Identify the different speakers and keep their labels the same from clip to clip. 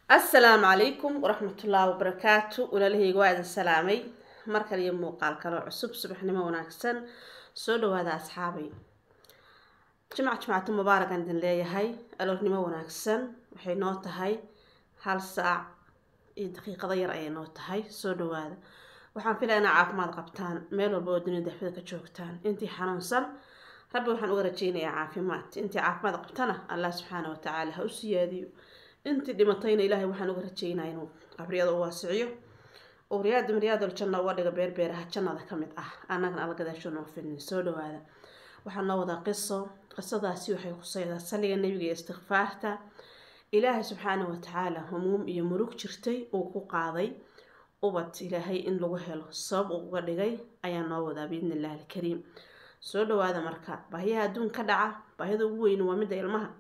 Speaker 1: assalaamu calaykum waraxmatullaahi wabarakaatu walaalahayga waa idin salaamay mar kale iyo muuqaal kaloo cusub subaxnimo wanaagsan soo dhawaada asxaabay jimc jimcatu mubaarakan idin leeyahay aloornimo wanaagsan waxay noo tahay hal saac iyo daqiiqado yar ayay noo tahay soo dhawaada waxaan filaya inaa caafimaad qabtaan meel walba oo dunida daxfada ka joogtaan intii xanuunsan rabbi waxaan uga rajeynayaa caafimaad intii caafimaad qabtana allah subxaana watacaala ha u siyaadiyo intii dhimatayna ilaahay waxaan uga rajeynaya inuu qabriyada u waasiciyo oo riyaada miryaadal janna uga dhiga beerbeeraha jannada ka mid ah annagana alla gadaasho noo filnin soo dhawaada waxaa noo wadaa qiso qisadaasi waxay khuseydaa saliga nebiga iyo istikfaarta ilaahay subxaana watacaala humuum iyo murug jirtay uu ku qaaday ubad ilaahay in lagu helo sabab uu uga dhigay ayaa noo wadaa biidni illahi alkariim soo dhawaada marka baahiyaha adduun ka dhaca baahida ugu weyni waa midda ilmaha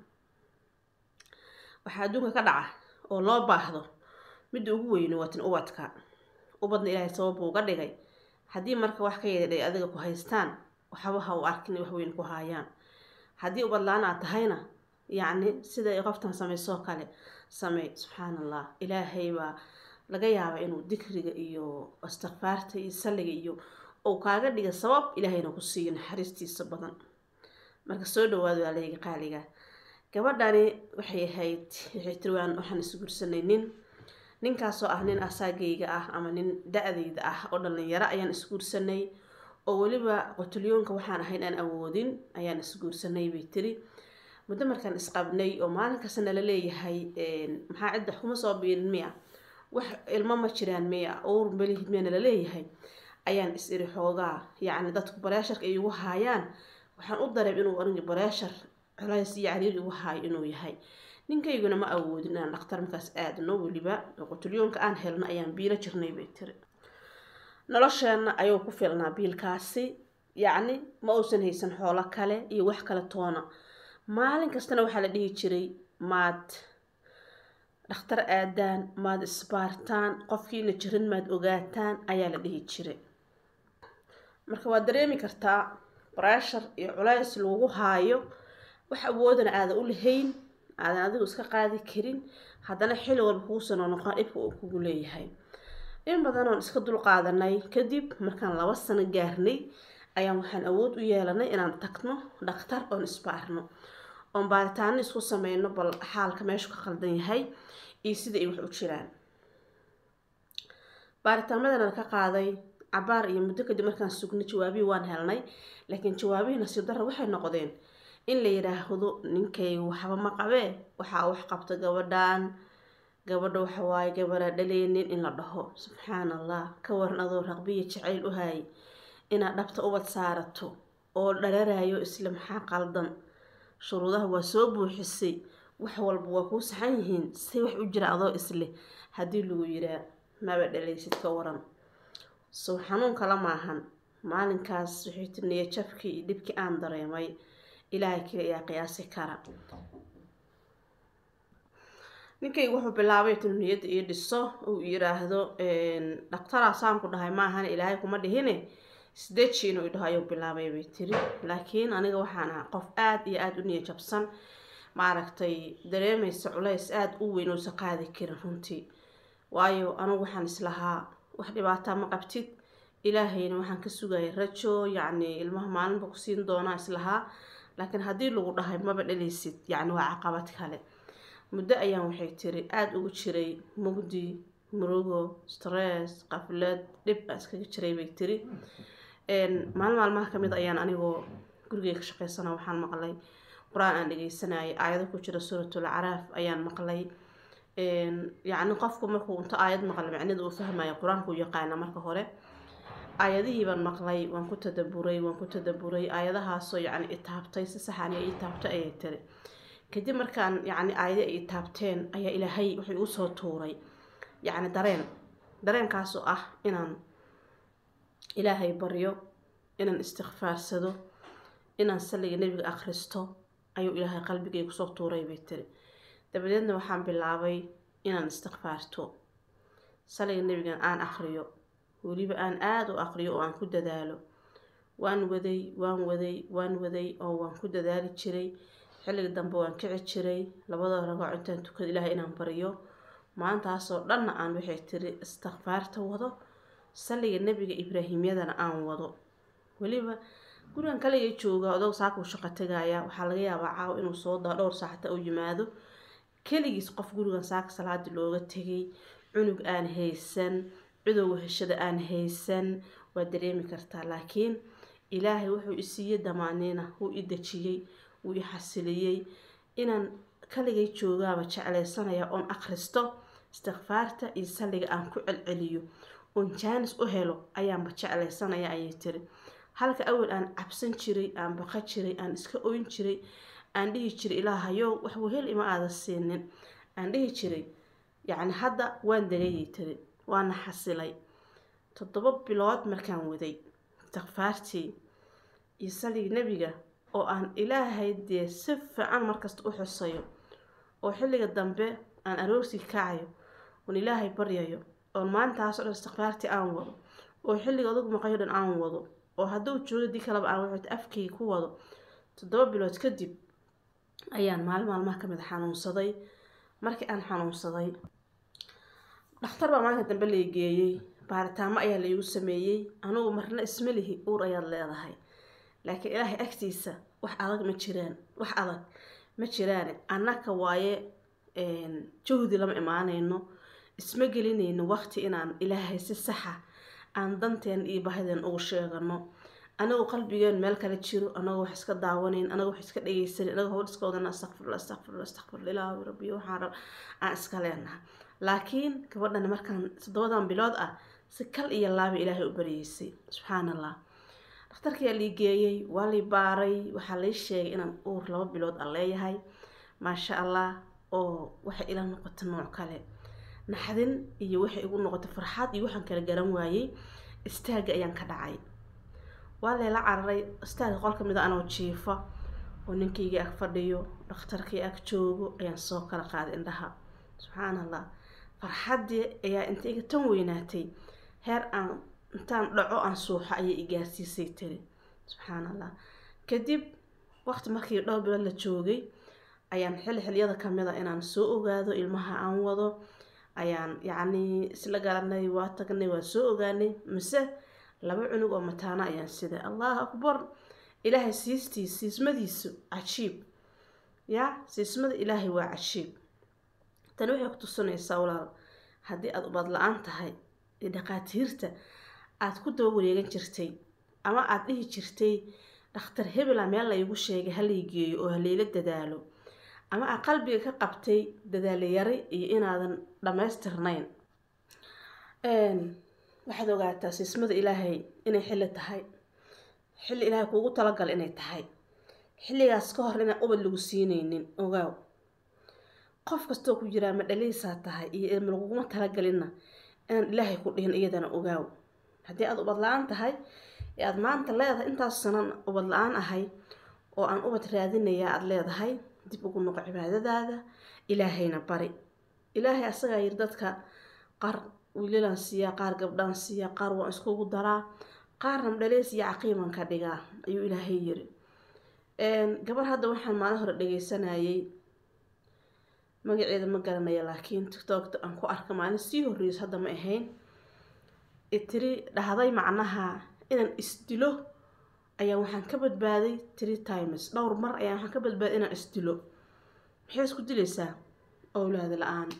Speaker 1: waxaa adduunka ka dhaca oo loo baahdo midda ugu weyni waa tin ubadka ubadna ilaahay sabab uu uga dhigay haddii marka wax ka yeedhay adiga ku haystaan waxba ha u arkin wax weyn ku haayaan haddii ubad la-aan aad tahayna yacni sida ay qoftan samaysoo kale samey subxaan allah ilaahay baa laga yaabaa inuu dikriga iyo istikfaarta iyo salliga iyo uu kaaga dhiga sabab ilaahayna ku siiyo naxariistiisa badan marka soo dhawaado aleega qaaliga gabadhani waxay ahayd waxay tiri waan waxaan isguursanay nin ninkaasoo ah nin asaagayga ah ama nin da-dayda ah oo dhalinyaro ayaan isguursanay oo weliba qotolyoonka waxaan ahayn aan awoodin ayaan isguursanay bay tiri muddo markaan isqabnay oo maalin kasta nala leeyahay maxaa cidda kuma soo biirin miya wax ilmo ma jiraan miya owr melihid miya nala leeyahay ayaan is iri xoogaa yacni dadku bareesharka ay igu haayaan waxaan u dareem inuu aringi bareeshar culays iyo cariir igu haayo inuu yahay ninkayguna ma awoodin inaan dhaktar markaas aadno weliba qotolyoonka aan helno ayaan biilo jirnay bay tiri nolosheenna ayuu ku filnaa biilkaasi yacni ma uusan haysan xoolo kale iyo wax kale toona maalin kastana waxaa la dhihi jiray maad dhakhtar aadaan maad isbaartaan qofkiina jirin maad ogaataan ayaa la dhihi jiray marka waad dareemi kartaa breshar iyo culays lagu haayo wax awoodana aadan u lahayn aadan adigu iska qaadi karin haddana xilli walba kuusano noqon dhibka uu kugu leeyahay in badan oon iska dul qaadanay kadib markaan laba sano gaarnay ayaan waxaan awood u yeelanay inaan tagno dhakhtar oon isbaarno oon baaritaano isku sameyno bal xaalka meeshu ka qaldan yahay iyo sida ay wax u jiraan baaritaamadan ka qaaday cabaar iyo muddo kadib markaan sugnay jawaabihii waan helnay laakiin jawaabihii nasiib darra waxay noqdeen in la yidhaahdo ninkayga waxba ma qabee waxaa wax qabta gabadhan gabadha waxawaaye gabadha dhaleynin in la dhaho subxaan allah ka waran adoo raqbiya jacayl u haayay inaad dhabta ubad saarato oo dhararayo isla maxaa qaldan shuruudaha waa soo buuxisay wax walba waa kuu saxan yihiin say wax u jira adoo isleh haddii lagu yiraa maba dhalaysid ka waran sow xanuun kala maahan maalinkaas waxay tiri niyajabkii iyo dhibkii aan dareemay ilaahay kale ayaa qiyaasi kara ninkaygu wuxuu bilaabay inuu niyadda ii dhiso uu yiraahdo dhaktaraasaan ku dhahay maahan ilaahay kuma dhihine sideeji inuu idhaho ayuu bilaabay bay tiri laakiin aniga waxaan ahaa qof aada iyo aada u niya jabsan maaragtay dareemaysa culays aada u weyn uusa qaadi karin runtii waayo anigu waxaan islahaa wax dhibaataa ma qabtid ilaahayna waxaan ka sugayay rajo yacni ilmaha maalinba ku siin doonaa islahaa laakiin haddii lagu dhahay maba dhalaysid yacni waa caqabad kale muddo ayaan waxay tiri aada ugu jiray mugdi murugo stress qaflad dhib baa iskaga jiray bay tiri maalin maalmaha kamid ayaan anigoo gurigeyga ka shaqeysana waxaan maqlay qur-aan aan dhegeysanayay aayado ku jira suuratul caraaf ayaan maqlay yacni qofku markuu inta aayad maqla macnida uu fahmayo qur-aanku yaqaana marka hore aayadihii baan maqlay waan ku tadaburay waan ku tadaburay aayadahaasoo yacni itaabtay si saxani ay itaabtay ayay tiri kadib markaan yacni aayadi ay itaabteen ayaa ilaahay wuxuu igu soo tuuray yacni dareen dareenkaasoo ah inaan ilaahay baryo inaan istikfaarsado inaan salliga nebiga akhristo ayuu ilaahay qalbigay kusoo tuuray bay tiri dabadeedna waxaan bilaabay inaan istikfaarto salliga nebigan aan akhriyo weliba aan aada u aqriyo oo aan ku dadaalo waan waday waan waday waan waday oo waan ku dadaali jiray xilliga dambe waan kici jiray labada ragooc intaan tukada ilaahay inaan baryo maantaasoo dhanna aan waxay tiri istikfaarta wado salliga nebiga ibraahimyadana aan wado weliba gurigan kaliga jooga odog saakuu shaqo tegaya waxaa laga yaabaa caawa inuu soo daa dhowr saacata u yimaado keligiis qof gurigan saaka salaadii looga tegay cunug aan haysan cudow heshada aan haysan waa dareemi kartaa laakiin ilaahay wuxuu isiiyey damaaniina wuu i dejiyey wuu i xasiliyey inaan kaligay joogaaba jeclaysanaya oon akhristo istikfaarta iyo salliga aan ku celceliyo oon jaanis u helo ayaanba jeclaysanaya ayay tiri halka awal aan cabsan jiray aan baqa jiray aan iska oyn jiray aan dhihi jiray ilaahayow wax wehel ima aada siinin aan dhihi jiray yacni hadda waan degayay tiri waana xasilay toddoba bilood markaan waday istikfaartii iyo saligii nebiga oo aan ilaahay dee si fiican markasta u xusayo oo xilliga dambe aan aroortii kacayo oon ilaahay baryayo oon maalintaas o dhan istikfaartii aan wado oo xilliga adugu maqayo dhan aan wado oo hadduu joogo dii kaleba aan waxay afkayga ku wado toddoba bilood kadib ayaan maalin maalmaha kamid a xanuunsaday markii aan xanuunsaday dhakhtar baa maalinka dambe la geeyey baaritaamo ayaa laigu sameeyey anugu marna isma lihi uur ayaad leedahay laakiin ilaahay agtiisa wax adag ma jiraan wax adag ma jiraan annaka waaye jawdi lama imaanayno isma gelinayno waqti inaan ilaahay si saxa aan danteen iyo bahideen ugu sheegano anagoo qalbigeen meel kale jiro anagoo wax iska daawanayn anagoo wax iska dhegeysanin anagoo howl iska wadana astaqfirla astaqfirla astaqfirla ilaahu rabbi waxaan rab aan iska leenahay laakiin gabadhan markaan toddobadan bilood ah si kal iyo laaba ilaahay u baryeysay subxaan allah dhakhtarkiyaa lii geeyey waa lii baaray waxaa lii sheegay inaan uur laba bilood aan leeyahay maasha allah oo waxay ila noqota nooc kale naxdin iyo waxay igu noqotay farxad iyo waxaan kala garan waayey istaagga ayaan ka dhacay waa leela cararay istaagga qol ka mid a anoo jiifa oo ninkaygii ag fadhiyo dhakhtarkii ag joogo ayaan soo kala qaaday indhaha subxaan allah farxaddii ayaa inta iga tan weynaatay heer aan intaan dhaco aan suuxo ayay i gaarsiisay tiri subxaan allah kadib waqti markii dhowr bilood la joogay ayaan xilli xiliyada kamid a inaan soo ogaado ilmaha aan wado ayaan yacnii isla garanay waa tagnay waa soo ogaanay mise laba cunug oo mataana ayaan siday allahu akbar ilaahay siistiis siismadiisu cajiib ya siismada ilaahay waa cajiib tani waxay ku tusinaysaa walaal haddii aada ubad la-aan tahay ee dhaqaatiirta aada ku daba wareegan jirtay ama aada dhihi jirtay dhakhtar hebela meel laygu sheegay halay geeyo oo halayla dadaalo ama aad qalbiga ka qabtay dadaalayari iyo inaadan dhammaystirnayn waxaad ogaataa siismada ilaahay inay xilli tahay xilli ilaahay kuugu talagal inay tahay xilligaas ka hor inaan ubad lagu siinaynin ogaaw qof kastoo ku jiraa ma dhaliisaa tahay iyo ilma laguguma talagelinna inaan ilaahay ku dhihin iyadana ogaaw haddii aada ubad la-aan tahay ee aada maanta leedahay intaas sanan ubad la-aan ahay oo aan ubad raadinaya aada leedahay dib ugu noqo cibaadadaada ilaahayna bari ilaahay asagaa yiri dadka qaar wiilalaan siiyaa qaar gabdhaan siiyaa qaar waan iskugu daraa qaarna madhaleys iyo caqiiman ka dhigaa ayuu ilaahay yiri gabar hadda waxaan maalin hore dhageysanayay magaceeda ma garanaya laakiin tiktokta aan ku arka maalin sii horreys hadda ma ahayn tiri dhahday macnaha inaan isdilo ayaan waxaan ka badbaaday three times dhowr mar ayaan waxaan ka badbaaday inaan isdilo maxay isku dilaysaa owlaada la-aan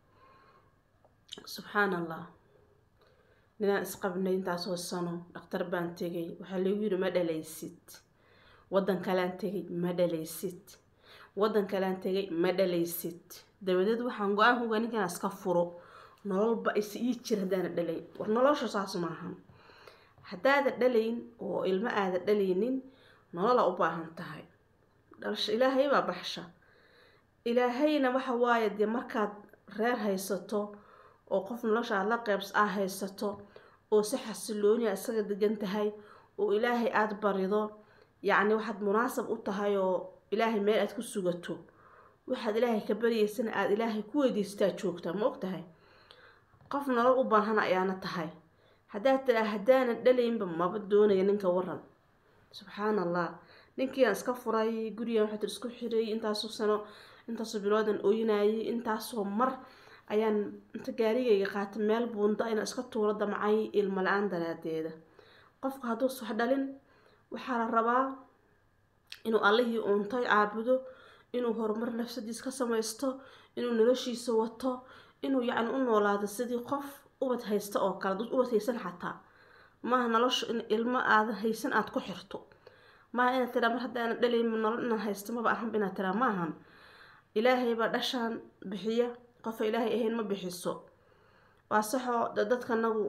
Speaker 1: subxaan allah ninaan isqabnay intaasoo sano dhakhtar baan tegay waxaa lagu yiri ma dhalaysid waddan kalaan tegay ma dhalaysid waddan kalaan tegay ma dhalaysid dabadeed waxaan go-aan kuga ninkan iska furo nololba is ii jir haddaana dhalayn war nolosha saas maahan haddaada dhalayn oo ilmo aada dhalaynin nolola u baahan tahay dhalasha ilaahay baa baxsha ilaahayna waxa waaye dee markaad reer haysato oo qof nolosha aad la qeybs aa haysato oo si xasilooniya isaga degan tahay oo ilaahay aada barido yacni waxaad munaasab u tahay oo ilaahay meel aad ku sugato waxaad ilaahay ka baryeysana aada ilaahay ku weydiistaa joogtaa ma og tahay qof nolol u baahan ayaana tahay haddaad tiraa haddaanan dhalaynba maba doonaya ninka waran subxaan allah ninkiiaan iska furay gurigan waxaa tir isku xiray intaasoo sano intaasoo biloodan ooyinayay intaasoo mar ayaan inta gaarigayga qaatay meel buunda inaan iska tuuro damcay ilmo la-aan daraadeeda qofka hadduus wax dhalin waxaa la rabaa inuu allihii uuntay caabudo inuu horumar nafsadiis ka samaysto inuu noloshiisa wato inuu yacni u noolaado sidii qof ubad haysta oo kale dad ubad haysan xataa maaha nolosha in ilmo aadan haysan aada ku xirto maaha inaad tiraa mar haddaana dhalayma nolol inaan haysto maba ahanba inaad tiraa maahan ilaahay baa dhashaan bixiya qofa ilaahay ahayn ma bixiso waa saxoo dadkanagu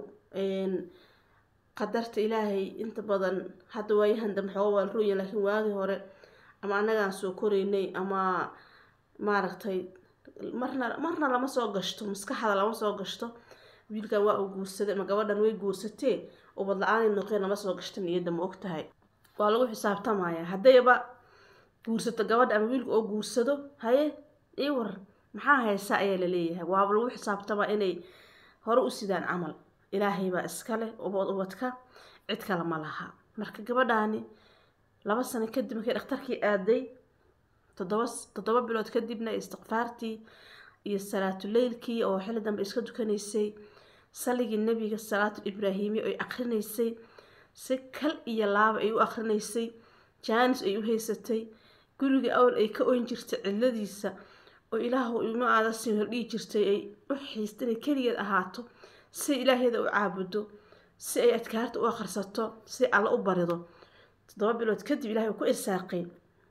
Speaker 1: qadarta ilaahay inta badan hadda waayahan dambe xooga waa la rooya laakiin waagii hore ama annagaan soo koreynay ama maaragtay marna marna lama soo gashto maskaxda lama soo gashto wiilkan waa uu guursaday ama gabadhan way guursatee ubad la-aanay noqeen lama soo gashta niyadda ma og tahay waa lagu xisaabtamaya haddayba guursato gabadha ama wiilka oo guursado haye ii war maxaa haysaa ayaa laleeyahay waaba lagu xisaabtamaa inay hore u sidaan camal ilaahay baa iskale ubad ubadka cid kale ma laha marka gabadhaani laba sano kadib markay dhakhtarkii aaday toddoba toddoba bilood kadibna istikfaartii iyo salaatuleylkii oo xilli dambe iska dukanaysay saligii nebiga salaatul ibraahimi ay akrinaysay si kal iyo laaba ay u akrinaysay jaanis ay u haysatay guriga awal ay ka oyn jirtay cidladiisa oo ilaahu ima aada siin dhihi jirtay ay u xiista inay keligeed ahaato si ilaaheeda u caabudo si ay adkaarta u akhrisato si alla u barido toddoba bilood kadib ilahay uu ku irsaaqay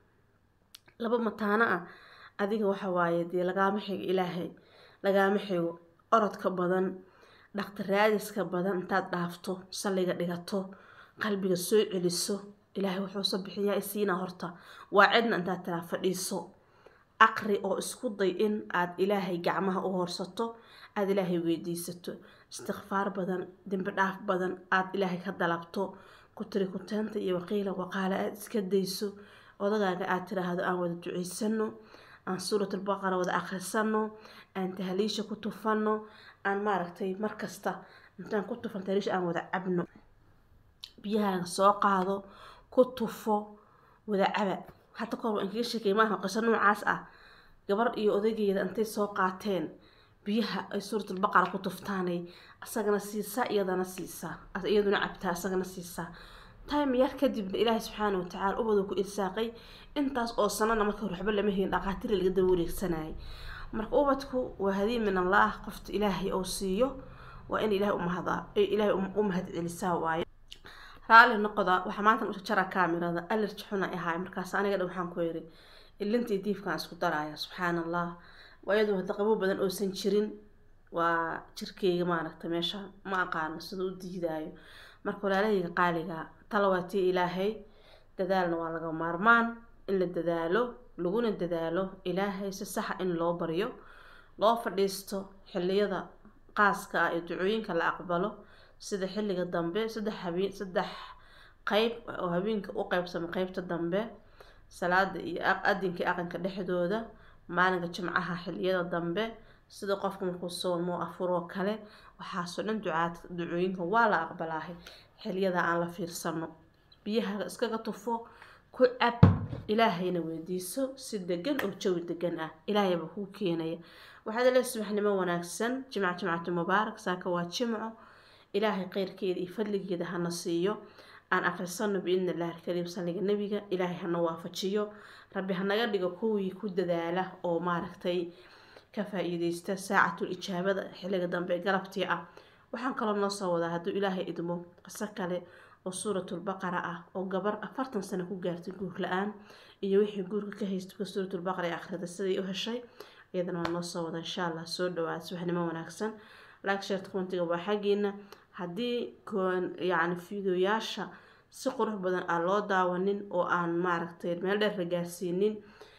Speaker 1: laba mataano ah adiga waxa waaye dee lagaama xigo ilaahay lagaama xigo orodka badan dhaqtiraadiska badan intaad dhaafto salliga dhigato qalbiga soo celiso ilaahay wuxuusa bixiyaa isiina horta waa cidna intaad tiraa fadhiiso aqri oo isku day in aad ilaahay gacmaha u horsato aada ilaahay weydiisato istikfaar badan dembi dhaaf badan aada ilaahay ka dalabto ku tiri kuteenta iyo waqiila waqaale aada iska dayso odagaaga aada tiraahdo aan wada duceysano aan suuratulbaqara wada akhrisano aan tahliisha ku tufano aan maaragtay markasta intaan ku tufan tahliisha aan wada cabno biyahaaga soo qaado ku tufo wada caba hadda kahor waan kaga sheekay maaha qiso noocaas ah gabar iyo odaygeeda intay soo qaateen biyaha ay suuratulbaqara ku tuftaanay asagana siisaa iyadana siisaa iyaduna cabtaa asagana siisaa time yar kadibna ilaahay subxaana watacaala ubadu ku irsaaqay intaas oo sanana marka hore waxba lama helin dhaqaatiri laga daba wareegsanayay marka ubadku waa hadii min allaah qofta ilaahay oo siiyo waa in ilaahay umahdaa ilaahay u mahad celisaa waayo raali noqoda waxaa maanta u jara kaamirada alerji xuna ahaay markaas aniga dha waxaan ku yiri ilintii diifkaan isku daraya subxaan allah waayadu hadda qabo badan oosan jirin waa jirkeyga maaragta meesha ma aqaano sida u diidaayo marka walaalahayga qaaliga tala waa tii ilaahay dadaalna waa laga maarmaan in la dadaalo laguna dadaalo ilaahay si saxa in loo baryo loo fadhiisto xiliyada qaaska ah ee ducooyinka la aqbalo sida xilliga dambe saddex habeen saddex qeyb oo habeenka u qeybsama qeybta dambe salaada iyo adinka aqanka dhexdooda maalinka jimcaha xiliyada dambe sida qofka markuu soomo afuroo kale waxaasoo dhan ducaad ducooyinka waa la aqbalaahay xiliyada aan la fiirsano biyaha iskaga tufo ku cab ilaahayna weydiiso si degan oo jawi degan ah ilaahayba kuu keenaya waxaad le subaxnimo wanaagsan jimca jimcatu mubaarak saaka waa jimco ilaahay kheyrkeeda iyo fadligeeda hana siiyo aan akrisano biidni illahi alkariim salliga nebiga ilaahay hana waafajiyo rabbi hanaga dhigo kuwii ku dadaala oo maaragtay ka faa-iideysta saacatul ijaabada xilliga dambe galabtii ah waxaan kaloo noo soo wadaa hadduu ilaahay idmo qiso kale oo suuratulbaqara ah oo gabar afartan sano ku gaartay guur la-aan iyo wixii guurka ka haysta suuratulbaqara ee akhrida siday u heshay iyadana waa noo soo wada insha allah soo dhawaad subaxnimo wanaagsan like share commentiga waa xaggiina haddii yacni fiideoyaasha si qurux badan aan loo daawanin oo aan maaragtay meel dheer la gaarsiinin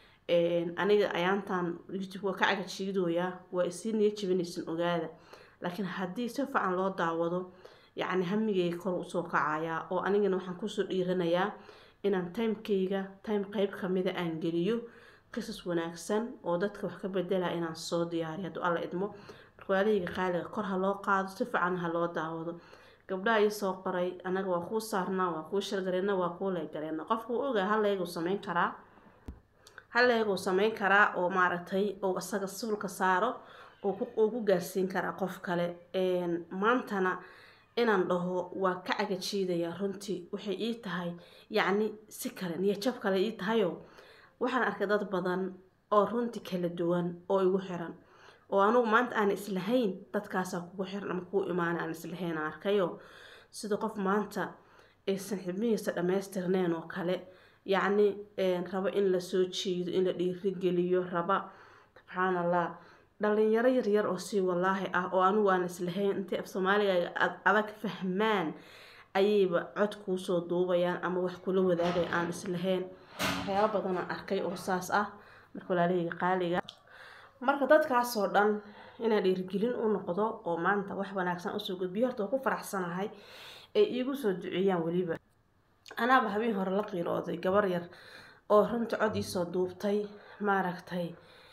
Speaker 1: aniga ayaantan youtube waa ka cagajiidooyaa waa isii niyo jibinaysan ogaada laakiin haddii si fiican loo daawado yacni hamigeyga kor usoo kacayaa oo anigana waxaan kusoo dhiiranayaa inaan timekeyga time qeyb kamida aan geliyo qisas wanaagsan oo dadka wax ka bedela inaan soo diyaariyo hadduu alla idmo marwaalahayga qaaliga kor ha loo qaado si fiican ha loo daawado gabdhaha ii soo qoray anaga waa kuu saarnaa waa kuu shargareena waa kuu leegareena qofka uu ogaa haleeguu sameyn karaa haleeguu sameyn karaa oo maaragtay oo isaga suulka saaro uu ku gaarsiin karaa qof kale maantana inaan dhaho waa ka cagajiidaya runtii waxay ii tahay yacni si kale niyajab kale ii tahayoo waxaan arkay dad badan oo runtii kala duwan oo igu xiran oo anugu maanta aan islahayn dadkaasaa kugu xiran ama kugu imaana aan islahayn aan arkayo sida qof maanta aysan xibnihiisa dhammaystirneen oo kale yacni raba in lasoo jiido in la dhiirigeliyo raba subxaan allah dhalinyaro yaryar oo si walaahi ah oo anigu aan islahayn intay af soomaaliga adag fahmaan ayayba cod kuusoo duubayaan ama wax kula wadaagay aan islahayn waxyaaba badanaan arkay oo saas ah marka walaalahayga qaaliga marka dadkaasoo dhan inaan dhiirigelin u noqdo oo maanta wax wanaagsan usoo gudbiyo horta waa ku faraxsanahay ay iigu soo duceeyaan weliba anaaba habeen hore la qiirooday gabar yar oo runta cod iisoo duubtay maaragtay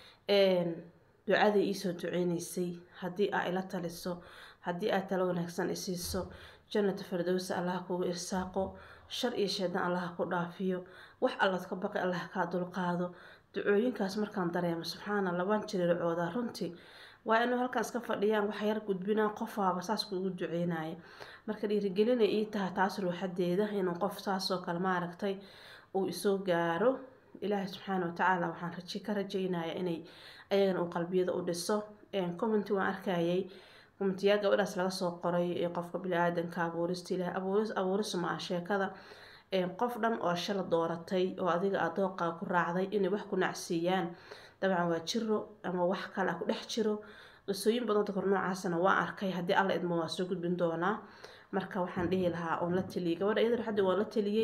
Speaker 1: ducadii iisoo duceyneysay haddii aa ila taliso haddii aad talo wanaagsan isiiso jannata firdowsa allaha kugu irsaaqo shar iyo sheedan allaha ku dhaafiyo wax allaad ka baqi allaha kaa dulqaado ducooyinkaas markaan dareemo subxaana labaan jirircooda runtii waa inuu halkaan iska fadhiyaan wax yar gudbinaa qofaaba saas kuugu duceynaya marka dhiirigelinay ii tahay taas ruuxadeeda inuu qof saasoo kale maaragtay uu isoo gaaro ilaahay subxaana watacaala waxaan raji ka rajeynaya inay ayagana uu qalbiyada u dhiso commenti waan arkayay commentiyaa gabadhaas laga soo qoray qofka bini-aadanka abuurista ilahay abuuris abuuris ma ah sheekada qof dhan oo shala dooratay oo adiga aad dooqa ku raacday inay wax ku nacsiiyaan dabcan waa jiro ama wax kale ku dhex jiro qisooyin badan dakor noocaasna waa arkay haddii alla idmo waa soo gudbin doonaa marka waxaan dhihi lahaa oon la taliyay gabadha iyada xaddi waan la taliyey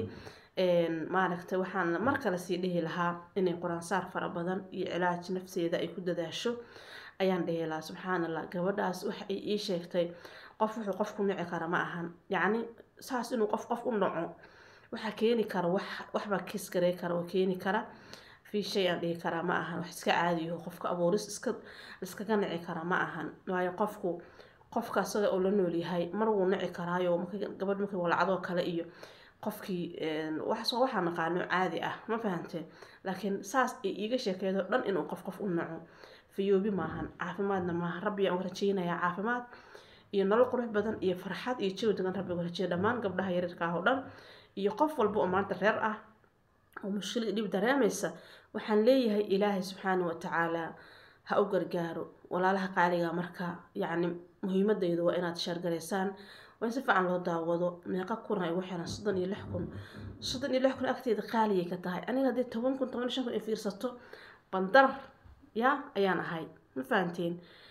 Speaker 1: maaragtay waxaan mar kale sii dhihi lahaa inay qur-aansaar fara badan iyo cilaaj nafseeda ay ku dadaasho ayaan dhihi lahaa subxaan allah gabadhaas waxa ay ii sheegtay qof wuxuu qof ku nici kara ma ahan yacni saas inuu qof qof u naco waxaa keeni kara wax waxbaa kiis garey kara oo keeni kara fi shay aan dhihi karaa ma ahan wax iska caadiyaho qofka abuuris iska iskaga nici kara ma ahan waayo qofku qofka asaga oo la nool yahay mar wuu nici karaayo gabadh markii walacadoo kale iyo qofkii wax waxaa naqaano caadi ah ma fahanteen laakiin saas ay iiga sheekeedo dhan inuu qof qof u naco fayoobi maahan caafimaadna maaha rabbi aan rajeynayaa caafimaad iyo nolol qurux badan iyo farxad iyo jawi degan rabbi rajeeya dhammaan gabdhaha yaryarka ah oo dhan iyo qof walba oo maanta reer ah oo mushkilad dhib dareemaysa waxaan leeyahay ilaahay subxaana watacaala ha u gargaaro walaalaha qaaliga marka yacni muhiimadaydu waa inaad sheergaraysaan waa in si fiican loo daawado meeqa kun ay ugu xiran soddon iyo lix kun soddon iyo lix kun agteeda qaaliyay ka tahay aniga haddii toban kun toban iyo shan kun ay fiirsato bandar ya ayaan ahay ma fahanteen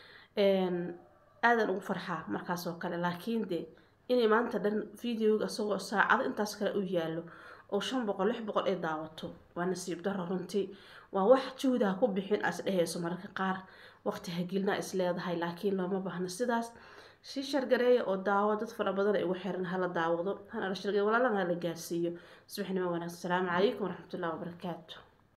Speaker 1: aadan ugu farxaa markaas oo kale laakiin de inay maanta dhan videoga isagoo saacado intaas kale u yaallo oo shan boqol lix boqol ay daawato waa nasiib daro runtii waa wax juhdaha ku bixin as dhehayso mararka qaar waqti hagilna is leedahay laakiin looma baahno sidaas sii shargareeya oo daawo dad fara badan ay ugu xiran hala daawado hana la shargareeyo walaalana hala gaarsiiyo subaxnimo wanaagsan asalaamu calaykum waraxmatullahi wabarakaatu